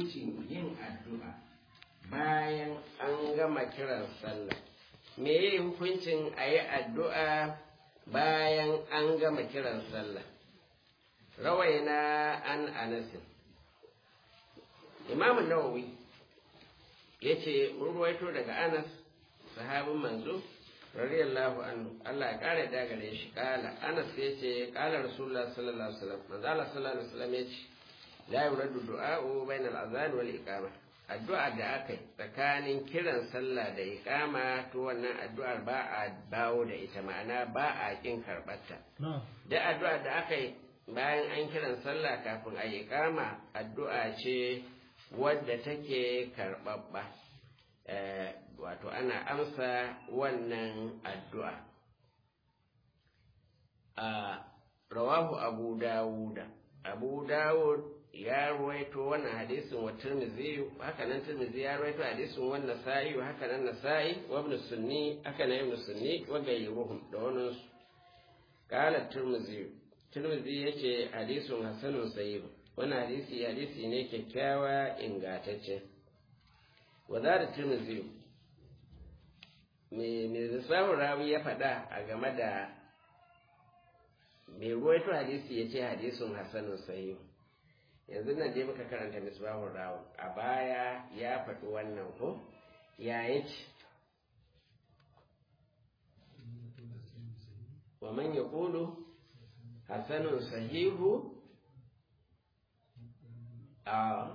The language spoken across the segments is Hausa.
hukuncin yin addu'a bayan an gama kiran sallah me yi hukuncin a yi addu'a bayan an gama kiran sallah rawaina an anasin imamun nawawi ya ce ruwaito daga anas sahabin manzo radiyallahu anhu Allah ya kare da gare shi kala anas ya ce kala rasulullah sallallahu alaihi wasallam manzo Allah sallallahu alaihi wasallam ya ce la yuradu du'a'u bainal azan wal iqama addu'a da aka yi tsakanin kiran sallah da iqama to wannan addu'ar ba a bawo da ita ma'ana ba a kin karbarta da addu'a da aka yi bayan an kiran sallah kafin a iqama addu'a ce wadda take karɓaɓɓa wato ana amsa wannan addu'a a rawahu abu dawuda abu dawud ya ruwaito wannan hadisin wa tirmidhi haka nan tirmidhi ya ruwaito hadisin wa nasa'i haka nan nasa'i wa ibn sunni haka nan ibn sunni wa gayruhum da wannan su qala tirmidhi tirmidhi yace hadisun hasanun sahih wannan hadisi hadisi ne kyakkyawa ingantacce wa da tirmidhi me me lissafin rawi ya faɗa a game da mai ruwaito hadisi ya ce hadisun hasanun sahih yanzu nan dai muka karanta misbahun rawun a baya ya faɗi wannan ko ya yace wa man yaqulu hasanun sahihu a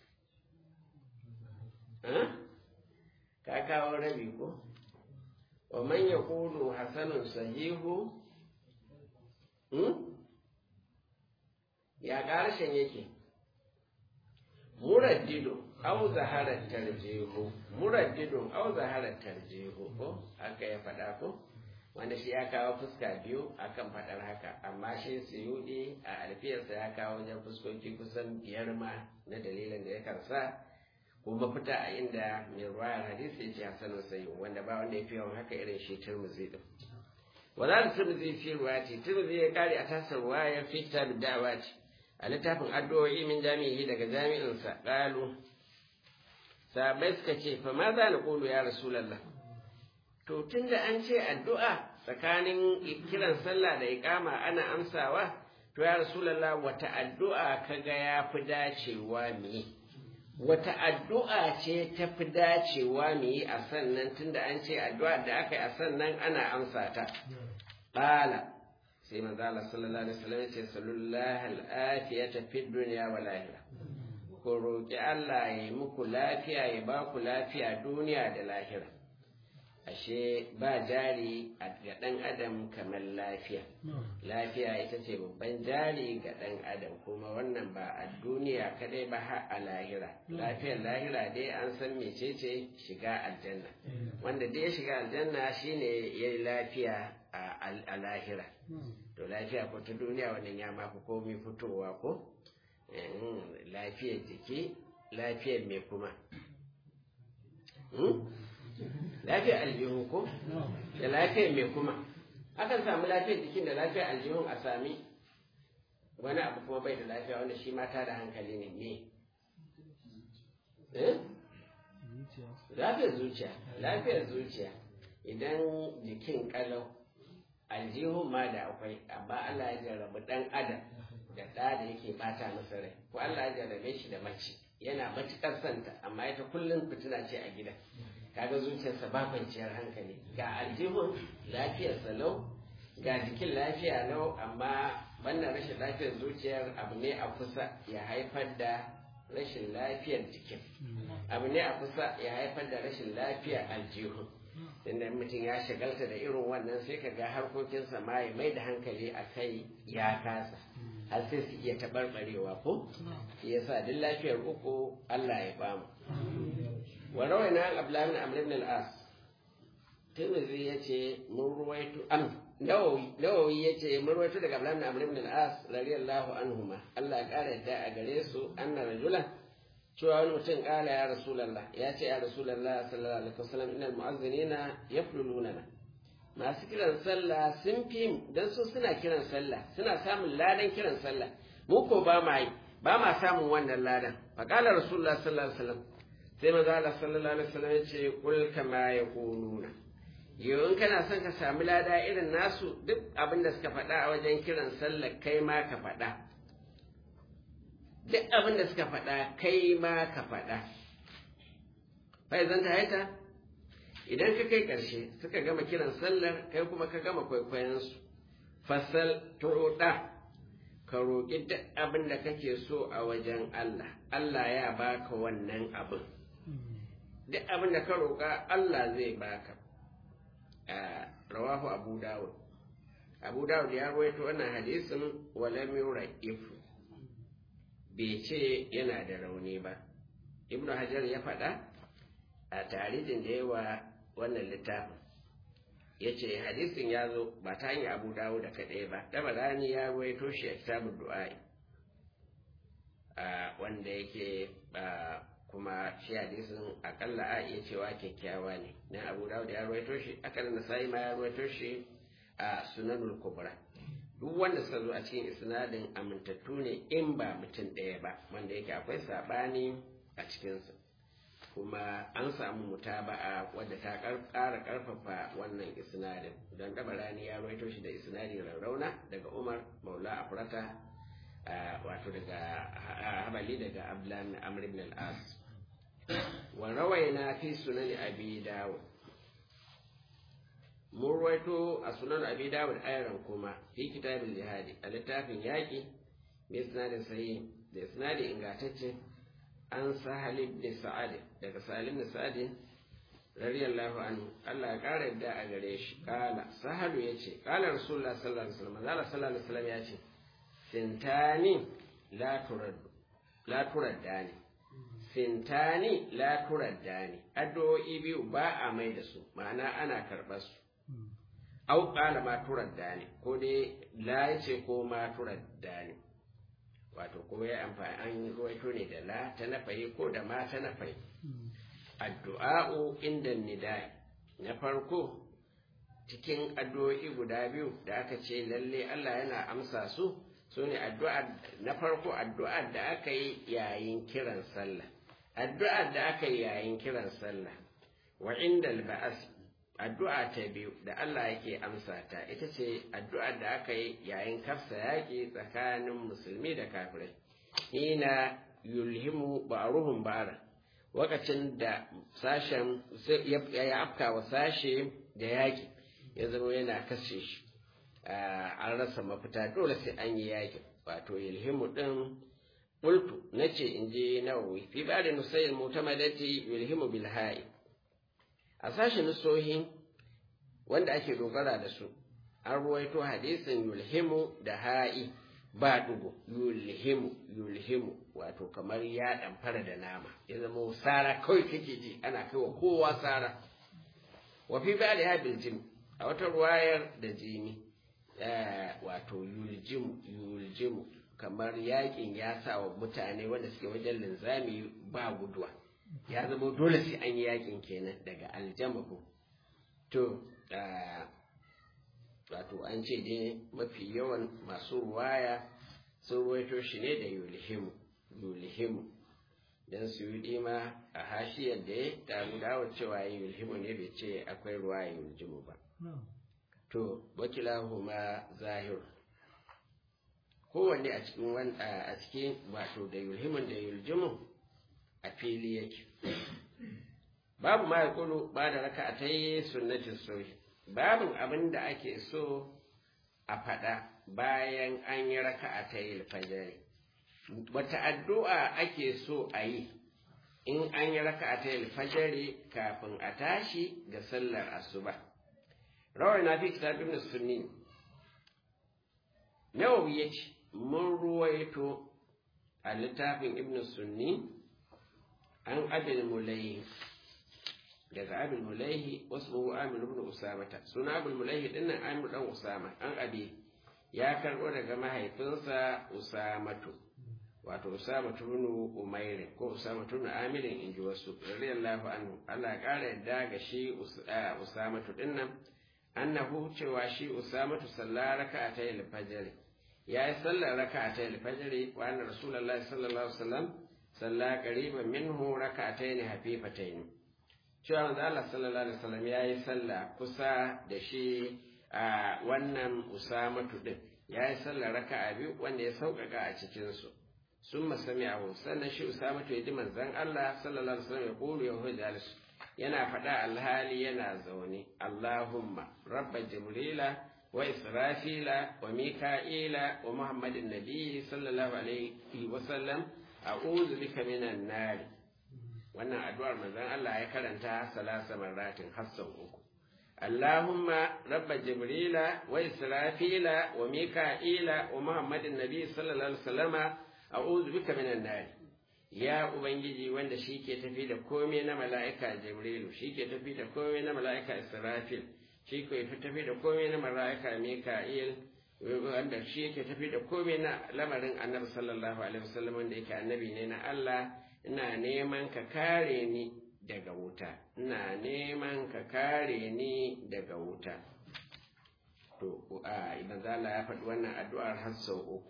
ka kawo rabi ko wa man yaqulu hasanun sahihu ya ƙarshen yake muraddidu au zaharar tarjihu muraddidun au zaharar tarjihu ko haka ya faɗa ko wanda shi ya kawo fuska biyu akan faɗar haka amma shi suyudi a alfiyarsa ya kawo wajen fuskoki kusan biyar ma na dalilin da ya karsa ko mafita a inda mai ruwayar hadisi ya ce hasanun sayi wanda ba wanda ya fi yawan haka irin shi turmuzi din wala da turmuzi fi ruwati turmuzi ya kare a tasar ruwayar fi kitab da'awati a littafin addu'o'i min jami'i daga jami'insa ƙalu sabai suka ce fa ma za na ƙulu ya rasulallah to tun da an ce addu'a tsakanin kiran sallah da iƙama ana amsawa to ya rasulallah wata addu'a kaga ya fi dacewa mu yi wata addu'a ce ta fi dacewa mu yi a sannan tun da an ce addu'a da aka yi a sannan ana amsa ta ƙala sai manzo Allah sallallahu alaihi wasallam ya ce sallallahu al'afiyata fid dunya wal akhirah ku roki Allah ya yi muku lafiya ya ba ku lafiya duniya da lahira ashe ba jari ga ɗan adam kamar lafiya lafiya ita ce babban jari ga ɗan adam kuma wannan ba a duniya kadai ba har a lahira lafiyar lahira dai an san mecece shiga aljanna wanda dai ya shiga aljanna shine ya yi lafiya a lahira to lafiya ko ta duniya wannan ya mafi komi fitowa ko lafiyar jiki lafiyar mai kuma lafiyar aljihu ko da lafiyar mai kuma akan samu lafiyar jikin da lafiyar aljihun a sami wani abu kuma bai da lafiya wanda shi mata da hankali ne me lafiyar zuciya lafiyar zuciya idan jikin kalau aljihun ma da akwai amma Allah ya jarrabu dan adam da ɗa da yake bata masa rai ko Allah ya jarrabe shi da mace yana matukar santa amma ita kullum fitina ce a gida kaga zuciyarsa ba kwanciyar hankali ga aljihun lafiyarsa lau ga jikin lafiya lau amma wannan rashin lafiyar zuciyar abu ne a kusa ya haifar da rashin lafiyar jikin abu ne a kusa ya haifar da rashin lafiyar aljihun inda mutum ya shagalta da irin wannan sai ka ga harkokinsa ma ya mai da hankali a kai ya kasa har sai su iya taɓarɓarewa ko ya sa duk lafiyar uku Allah ya bamu wa rawaina an abdullahi bin amr ibn al-as tirmidhi yace mun ruwaito am nawawi nawawi yace mun ruwaito daga abdullahi bin amr ibn al-as radiyallahu anhuma Allah ya kare da a gare su anna rajulan cewa wani mutum kala ya rasulallah ya ce ya rasulallah sallallahu alaihi wasallam innal mu'azzinina yafluluna masu kiran sallah sun fi dan su suna kiran sallah suna samun ladan kiran sallah mu ko ba ma yi ba ma samun wannan ladan faqala rasulullah sallallahu alaihi wasallam sai manzo Allah sallallahu alaihi wasallam ya ce kul kama yaquluna yau in kana son ka sami lada irin nasu duk abin da suka faɗa a wajen kiran sallar kai ma ka faɗa duk abin da suka faɗa kai ma ka faɗa fa zan ta haita idan ka kai ƙarshe suka gama kiran sallar kai kuma ka gama kwaikwayonsu fasal tuɗa ka roƙi duk abin da kake so a wajen Allah Allah ya baka wannan abin duk abin da ka roƙa Allah zai baka rawahu abu dawud abu dawud ya rawaito wannan hadisin walam yura'ifu bai ce yana da rauni ba ibnu hajar ya faɗa a tarihin da yawa wannan littafin ya ce hadisin ya zo ba ta hanyar abu dawud da kaɗai ba dabarani ya rawaito shi a kitabun du'a'i wanda yake kuma shi hadisin akalla a iya cewa kyakkyawa ne na abu dawud ya ruwaito shi akalla nasa'i ma ya ruwaito shi a sunanul kubra duk wanda suka zo a cikin isnadin amintattu ne in ba mutum ɗaya ba wanda yake akwai saɓani a cikinsa kuma an samu mutaba'a wadda ta ƙara ƙarfafa wannan isnadin don dabarani ya ruwaito shi da isnadin rarrauna daga umar maula afrata wato daga habali daga ablan amr ibn al-as wa rawaina fi sunan abi dawud mun ruwaito a sunan abi dawud ayran kuma fi kitabul jihadi a littafin yaƙi mai sinadin sahihi da sinadin ingantacce an sahal ibn sa'ad daga salim ibn sa'ad radiyallahu anhu Allah ya kara yadda a gare shi kala sahalu yace kala rasulullah sallallahu alaihi wasallam Allah sallallahu alaihi wasallam yace sintani la turaddu la turaddani sintani la turaddani addu'o'i biyu ba a mai da su ma'ana ana karɓar su au qala ma turaddani ko dai la yace ko ma turaddani wato ko ya amfani an ruwaito ne da la ta nafayi ko da ma ta nafayi addu'a'u inda nidai na farko cikin addu'o'i guda biyu da aka ce lalle Allah yana amsa su su ne addu'a na farko addu'a da aka yi yayin kiran sallah addu'a da aka yi yayin kiran sallah wa inda ba'as addu'a ta biyu da Allah yake amsa ta ita ce addu'a da aka yi yayin kafsa yaƙi tsakanin musulmi da kafirai ina yulhimu ba'ruhum ba'ra wakacin da sashen ya afka wa sashe da yaƙi ya zama yana kashe shi an rasa mafita dole sai an yi yaƙi wato yulhimu din qultu nace in je nawawi fi ba'da nusayl mutamadati yulhimu bil ha'i a sashen nusohi wanda ake dogara da su an ruwaito hadisin yulhimu da ha'i ba dugu yulhimu yulhimu wato kamar ya damfara da nama ya zama sara kawai kake ji ana kai wa kowa sara wa fi ba da bil jim a wata ruwayar da jimi wato yuljimu yuljimu kamar yakin ya sa wa mutane wanda suke wajen linzami ba guduwa ya zama dole sai an yi yakin kenan daga aljamahu to wato an ce dai mafi yawan masu ruwaya sun ruwaito shi ne da yulhimu yulhimu dan su yi ma a hashiyar da ya damu dawo cewa yulhimu ne bai ce akwai ruwaya yuljimu ba to wakilahu ma zahir kowanne a cikin a cikin wato da yulhimun da yuljimu a fili yake babu ma yakulu ba da raka a ta yi sunnatin soyi babin abin da ake so a faɗa bayan an yi raka a ta yi alfajari wata addu'a ake so a yi in an yi raka a ta yi alfajari kafin a tashi ga sallar asuba rawar na fi kitabin sunni nawawi ya ce mun ruwaito a littafin ibn sunni an abin mulaihi daga abin mulaihi wasu amir ibn usamata suna abin mulaihi dinnan amir dan usama an abi ya karbo daga mahaifinsa usamatu wato usamatu ibn umair ko usamatu ibn amir in ji wasu radiyallahu anhu Allah ya kara yadda ga shi usamatu dinnan annahu cewa shi usamatu sallara raka'atay al-fajr ya yi sallar raka'atay al-fajr wa anna rasulullahi sallallahu alaihi wasallam salla qariban minhu raka'atayn hafifatayn cewa manzo Allah sallallahu alaihi wasallam ya yi sallah kusa da shi a wannan usamatu din ya yi sallar raka'a biyu wanda ya sauƙaƙa a cikin su sun masami abu sannan shi usamatu ya ji manzon Allah sallallahu alaihi wasallam ya kulu ya hujjalis yana faɗa alhali yana zaune Allahumma rabba jibrila wa israfila wa mika'ila wa muhammadin nabi sallallahu alaihi wasallam a'udhu bika minan nar wannan addu'ar manzon Allah ya karanta salasa marratin hassan uku Allahumma rabba jibrila wa israfila wa mika'ila wa muhammadin nabi sallallahu alaihi wasallama a'udhu bika minan nar ya ubangiji wanda shi ke tafi da komai na mala'ika jibrilu shi ke tafi da komai na mala'ika israfil shi ke tafi da komai na mala'ika mika'il wanda shi ke tafi da komai na lamarin annabi sallallahu alaihi wasallam wanda yake annabi ne na Allah ina neman ka kare ni daga wuta ina neman ka kare ni daga wuta to a idan zala ya faɗi wannan addu'ar har sau uku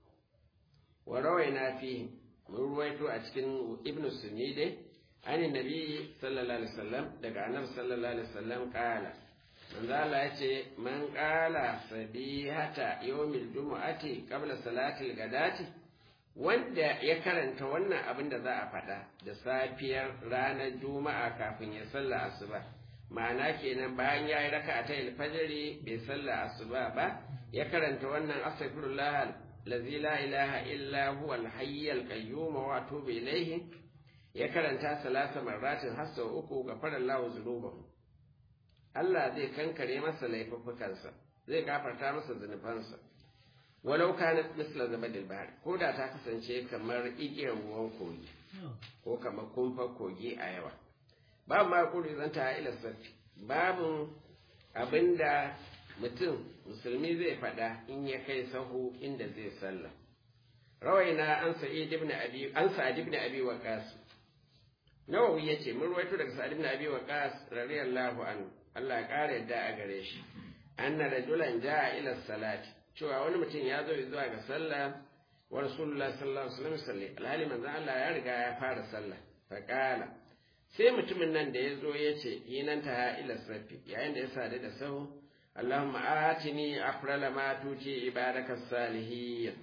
wa rawaina fihi mun ruwaito a cikin ibnu sunni dai ani nabi sallallahu alaihi wasallam daga annabi sallallahu alaihi wasallam kala manzo Allah ya ce man qala sabihata yawmil jumu'ati qabla salatil gadati wanda ya karanta wannan abin da za a faɗa da safiyar ranar juma'a kafin ya salla asuba ma'ana kenan bayan ya yi raka ta alfajiri bai salla asuba ba ya karanta wannan astaghfirullah الذي لا إله إلا هو الحي القيوم وأتوب إليه يكرنتا ثلاث مرات حتى أكو غفر الله ذنوبه Allah zai kankare masa laifuffukansa zai gafarta masa zunubansa walau kana misla zabadil bahar ko da ta kasance kamar igiyar ruwan kogi ko kamar kumfar kogi a yawa babu ma kuri zanta ila safi babu abinda mutum musulmi zai faɗa in ya kai sahu inda zai sallah rawaina an sa'id ibn abi an sa'id ibn abi waqas nawawi yace mun ruwaito daga sa'id ibn abi waqas radiyallahu anhu Allah ya kare yadda a gare shi anna rajulan jaa ila salati cewa wani mutum ya zo zuwa ga sallah wa rasulullah sallallahu alaihi wasallam salli alhali manzo Allah ya riga ya fara sallah fa qala sai mutumin nan da ya zo ya ce yinan ta ila safi yayin da ya sadu da sahu اللهم آتني أفضل ما توتي عبادك الصالحين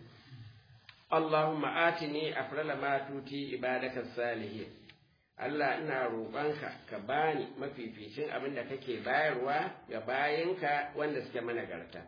اللهم آتني أفضل ما توتي عبادك الصالحين Allah ina roƙonka ka bani mafificin abin da kake bayarwa ga bayinka wanda suke managarta.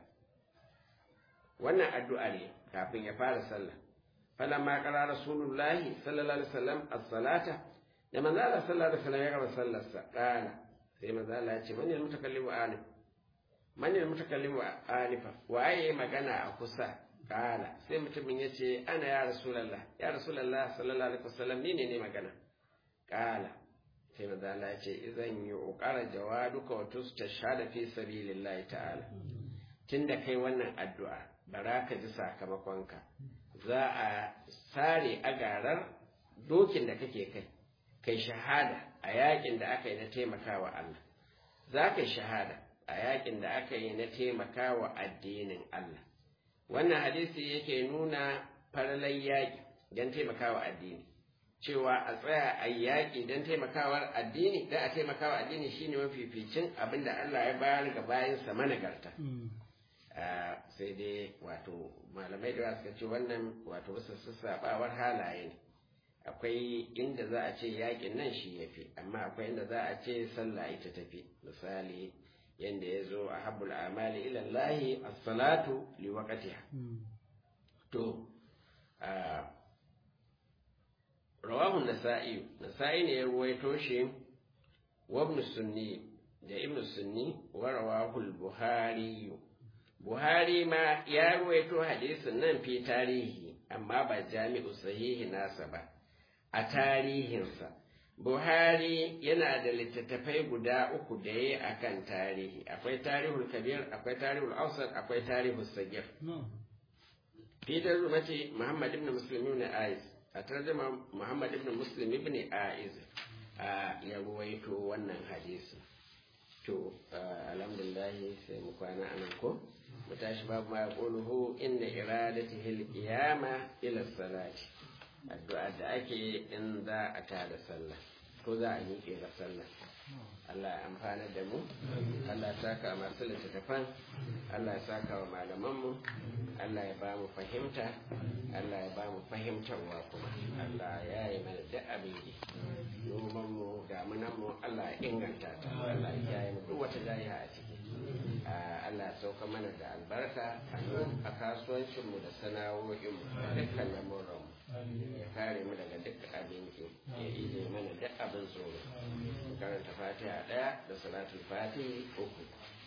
Wannan addu'a ne kafin ya fara sallah. Falamma qara Rasulullahi sallallahu alaihi wasallam as-salata da manzo Allah sallallahu alaihi wasallam ya gama sallarsa kana sai manzo Allah ya ce man mutakallimu alif man ne mutakallim wa alifa waye magana a kusa kala sai mutumin ya ce ana ya rasulullah ya rasulullah sallallahu alaihi wasallam ni ne ne magana kala sai manzo Allah ya ce idan yi uqara jawaduka wa tustashhada fi sabilillahi ta'ala tunda kai wannan addu'a bara ka ji sakamakonka za a sare agarar dokin da kake kai kai shahada a yakin da aka yi na taimakawa Allah za ka shahada a yakin da aka yi na taimaka wa addinin Allah. Wannan hadisi yake nuna faralai yaƙi don taimakawa addini. Cewa a tsaya a yaƙi don taimakawa addini, don a taimakawa addini shine mafificin abin da Allah ya bayar ga bayansa managarta. Sai dai wato malamai da suka ce wannan wato wasu sassaɓawar halaye ne. Akwai inda za a ce yaƙin nan shi ya fi, amma akwai inda za a ce sallah ita tafi. Misali, yanda ya zo a habbul amali ilallahi as-salatu li waqtiha to rawahu nasa'i nasa'i ne ya ruwaito shi wa ibn sunni da ibn sunni wa rawahu al-buhari buhari ma ya ruwaito hadisin nan fi tarihi amma ba jami'u sahihi nasa ba a tarihinsa Buhari yana da littattafai guda uku da ya a kan tarihi, akwai tarihul kabir, akwai tarihul ausar, akwai tarihul sagir. Peter Rumati Muhammad ibn Muslim ibn Aiz, a tarjuma Muhammad ibn Muslim ibn Aiz a ya ruwaito wannan hadisi. To, alhamdulillah sai mu kwana anan ko? mu tashi babu ma yaquluhu inna iradatihi al-qiyama ila salati addu'a da ake in za a tada sallah ko za a miƙe ga sallah Allah ya amfana da mu Allah ya saka masu littattafan Allah ya saka wa malamanmu Allah ya ba mu fahimta Allah ya ba mu fahimtarwa kuma Allah ya yi mana duk abin yi nomanmu damunanmu Allah ya inganta ta Allah ya yi mu duk wata jayiha a ciki Allah ya sauka mana da albarka a kasuwancinmu da sana'o'inmu da dukkan lamuranmu ya kare mu daga duk abin ki ya ije mana duk abin tsoro karanta fatiha ɗaya da salatul fatihi uku